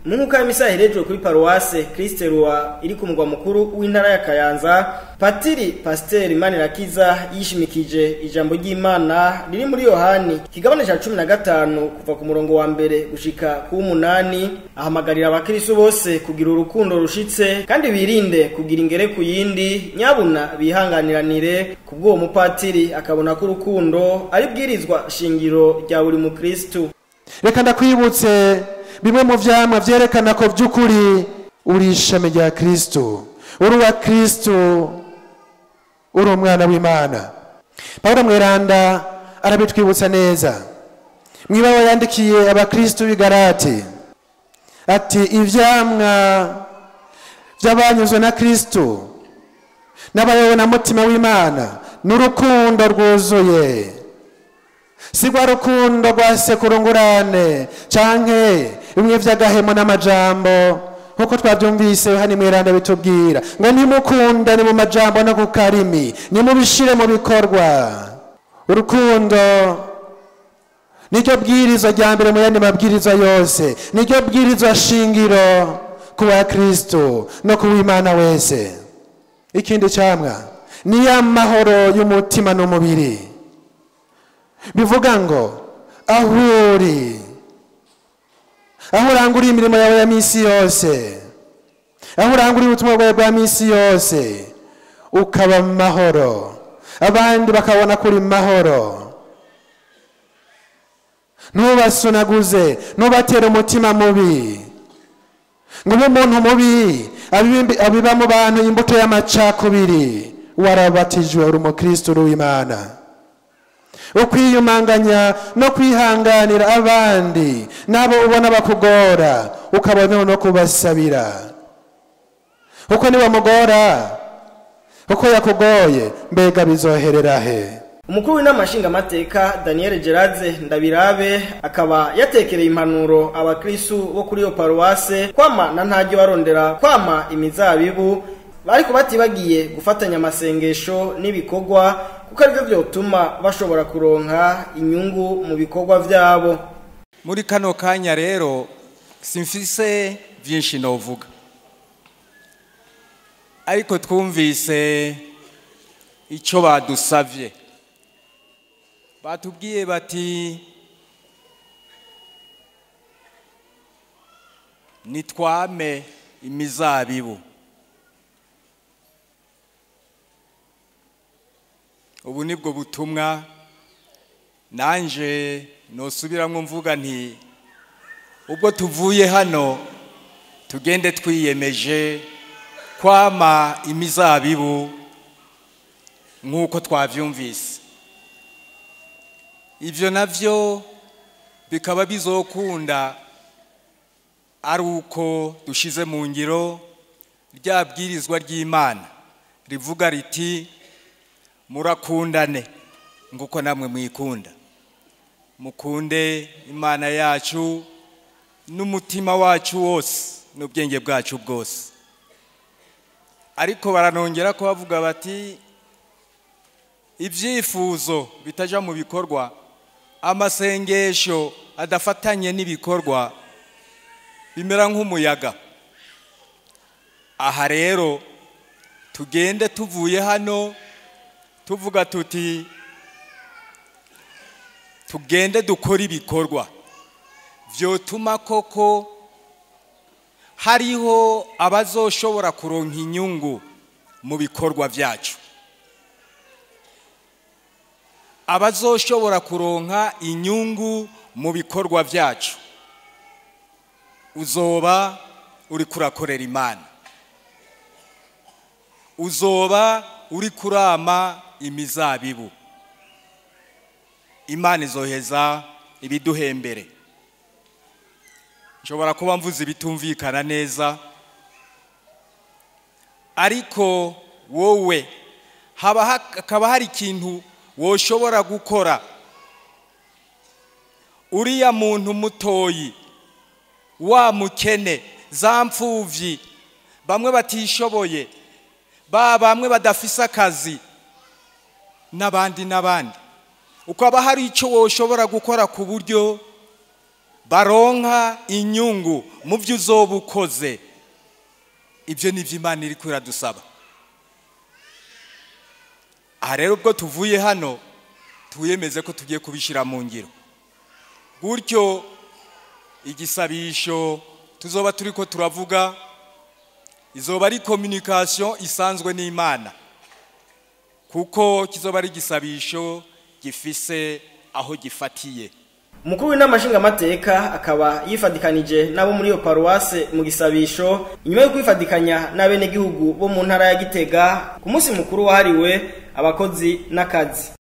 mu nkuka y'imisa iherejwe kuri paruwase kristerua iri ku mugwa mukuru w'intara ya kayanza patiri pasiteri manirakiza yishimikije ijambo ry'imana riri muri yohani kigabane ca cumi na gatanu kuva ku murongo wa mbere gushika ku w'umunani ahamagarira abakristu bose kugira urukundo rushitse kandi birinde kugira ingere ku yindi nyabuna bihanganiranire kubw'uwo mupatiri akabona ko urukundo ari bwirizwa shingiro rya buri mukristu reka ndakwibutse bimwe mu vyamwa vyerekana ko vy'ukuri uri ishami rya kristo uri uwa kristo uri umwana w'imana pawulo mweranda arabitwibutsa neza mwibaho yandikiye abakristo b'i galati ati ivyamwa vy'abanyuzwe na kristo n'abayobowe na mutima w'imana n'urukundo rwuzuye si rwa rukundo rwa sekurungurane canke bimwe vy'agahemo n'amajambo nk'uko twavyumvise hani mweranda bitubwira ngo nimukundane mu majambo no ku karimi nimubishire mu bikorwa urukundo niryo bwirizwa rya mbere mu yandi mabwirizwa yose niryo bwirizwa shingiro ku wa kristo no ku w'imana wese ikindi camwa ni ya mahoro y'umutima n'umubiri bivuga ngo aho uri aho uranguriye imirimo yawe ya minsi yose aho uranguriye ubutumwa bwawe bwa minsi yose ukaba mu mahoro abandi bakabona kuri mahoro ntubasunaguze ntubatere umutima mubi ngo ube umuntu mubi abibi- abiba mu bantu imbuto y'amacakubiri warabatijwe uri umukristo uri w'imana ukwiyumanganya no kwihanganira abandi n'abo ubona bakugora ukabona no kubasabira uko niwamugora uko yakugoye mbega bizoherera he umukuru w'inama nshingamateka daniel gerard ndabirabe akaba yatekereye impanuro abakristu bo kuri iyo paruwase kwama na ntajya barondera kwama imizabibu ariko batibagiye gufatanya amasengesho n'ibikorwa kuko aribyo byotuma bashobora kuronka inyungu mu bikorwa byabo muri kano kanya rero simfise byinshi novuga ariko twumvise icyo badusabye batubwiye bati nitwame imizabibu ubu nibwo butumwa nanje nosubiramo mvuga nti ubwo tuvuye hano tugende twiyemeje kwama imizabibu nk'uko twabyumvise ibyo nabyo bikaba bizokunda ari uko dushize mu ngiro rya bwirizwa ry'imana rivuga riti murakundane nguko namwe mwikunda mukunde imana yacu n'umutima wacu wose n'ubwenge bwacu bwose ariko baranongera ko bavuga bati ibyifuzo bitaja mu bikorwa amasengesho adafatanye n'ibikorwa bimera nk'umuyaga aha rero tugende tuvuye hano tuvuga tuti tugende dukore ibikorwa byotuma koko hariho abazoshobora kuronka inyungu mu bikorwa byacu abazoshobora kuronka inyungu mu bikorwa byacu uzoba uri kurakorera imana uzoba uri kurama imizabibu imana izoheza ibiduhembere nshobora kuba mvuze ibitumvikana neza ariko wowe haba hakaba hari ikintu woshobora gukora uriya muntu mutoyi wa mukene za mfuvyi bamwe batishoboye ba bamwe badafise akazi n'abandi n'abandi ukaba hari icyo woshobora gukora ku buryo baronka inyungu mu byo uzoba ukoze ibyo ni byo imana iri dusaba aha rero ubwo tuvuye hano twiyemeze ko tugiye kubishyira mu ngiro gutyo igisabisho tuzoba turi ko turavuga izoba ari kominikasiyo isanzwe n'imana kuko kizoba ari igisabisho gifise aho gifatiye umukuru w'inama nshingamateka akaba yifadikanije n'abo muri iyo paruwase mu gisabisho inyuma yo kwifadikanya n'abenegihugu bo mu ntara ya gitega ku munsi mukuru wahariwe abakozi n'akazi